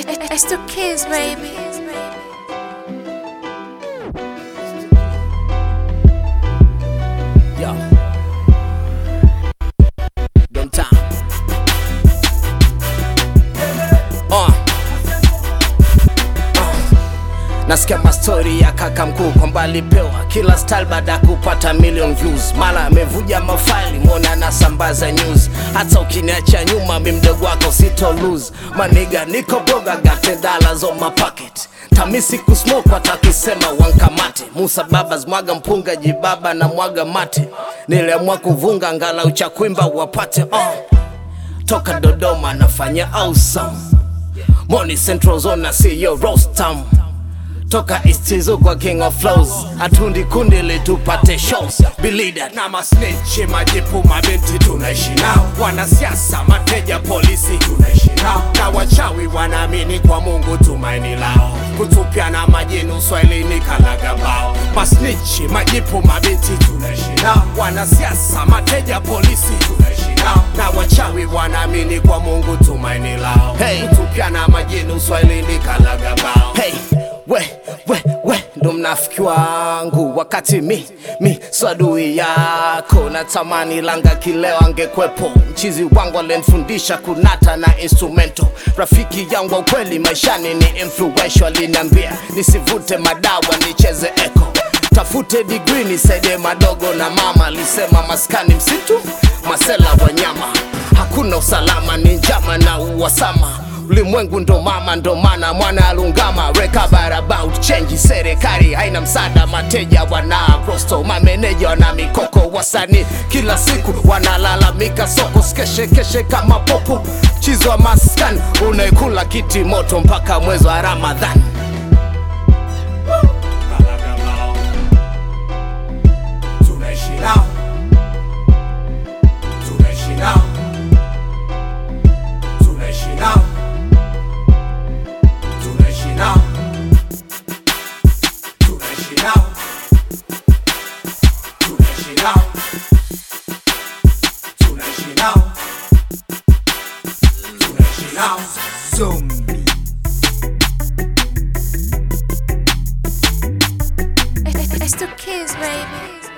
It's the kids, baby. Yo. Don time. Uh. Uh. Nasikia mastori ya kaka mkuu kwamba alipewa kila style baada ya kupata million views, mara amevuja mafaili mwona anasambaza news. Hata ukiniacha nyuma, mi mdogo wako sito lose maniga, niko boga got ten dollars on my pocket tamisi kusmoke watakisema wankamate Musa babas mwaga mpunga jibaba na mwaga mate niliamua kuvunga ngala uchakwimba wapate uh. toka Dodoma nafanya awesome Money Central Zone na CEO Rostam toka Istizo kwa King of Flows hatundi kundi ili tupate shows bilida na masnechi majipu mabinti tunaishi nao, wanasiasa mateja polisi tunaishi nao, na wachawi wanaamini kwa Mungu tumaini lao, kutupia na majini uswahilini kalagabao. Masnichi majipu mabinti tunaishi nao, wanasiasa mateja polisi tunaishi nao, na wachawi wanaamini kwa Mungu tumaini lao, Hey. kutupia na majini uswahilini kalagabao. Hey, we, we, we ndo mnafiki wangu wakati mi, mi swadui yako natamani langa kileo angekwepo mchizi wangu alenifundisha kunata na instrumento rafiki yangu wa ukweli maishani ni influential aliniambia nisivute madawa nicheze echo tafute digri nisaidie madogo na mama alisema maskani msitu masela wanyama hakuna usalama ni njama na uwasama ulimwengu ndo mama ndo maana mwana alungama recover about change serikali haina msaada mateja wana prosto mameneja wana mikoko wasanii kila siku wanalalamika soko skeshekeshe kama popo chizo wa maskani unaikula kiti moto mpaka mwezi wa ramadhani Kalagabao. Tunaishi nao. Tunaishi nao. Tunaishi nao. Tunaishi nao. Tunaishi nao. Tunaishi nao. Tunaishi nao. Tunaishi nao. Zombie. It's the kids, baby.